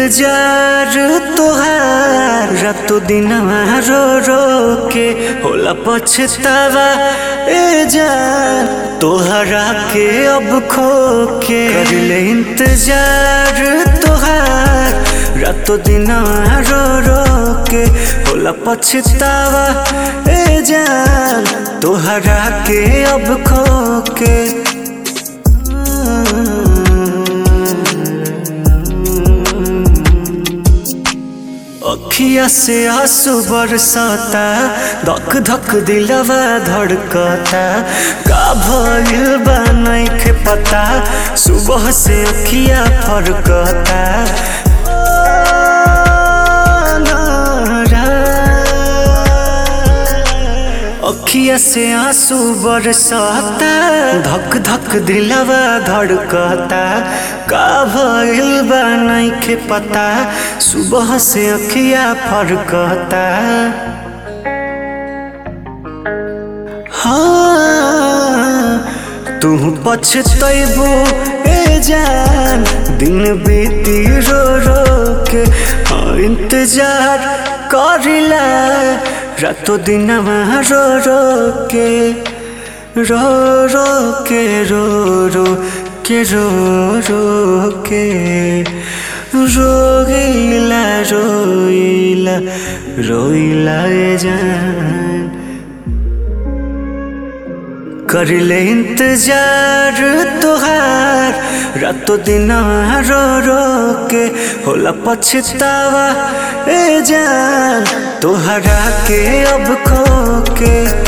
इंतजार तोहार रातो दिन रो रो के होला पछतावा ए जान तोहरा के अब खो के कर ले इंतजार तोहार रातो दिन रो रो के होला पछतावा ए जान तोहरा के अब खो के अखिया से आंसू बरसाता धक धक दिलवा धड़कता का भइल बा नइखे पता सुबह से अखिया फरकता अखिया से आंसू बरसाता धक धक दिलवा धड़कता का भइल बा नइखे पता सुबह से अखिया फरकता हाँ तू पछतैबो ए जान दिन बीती रो रो के हाँ इंतजार करिला रातो दिन रो रो के रो रो के रो रो के रो रो के रोइला रोइला रोइला ए जान कर ले इंतजार तोहार रातो दिन रो रो के होला पछतावा ए जान तोहरा के अब खो के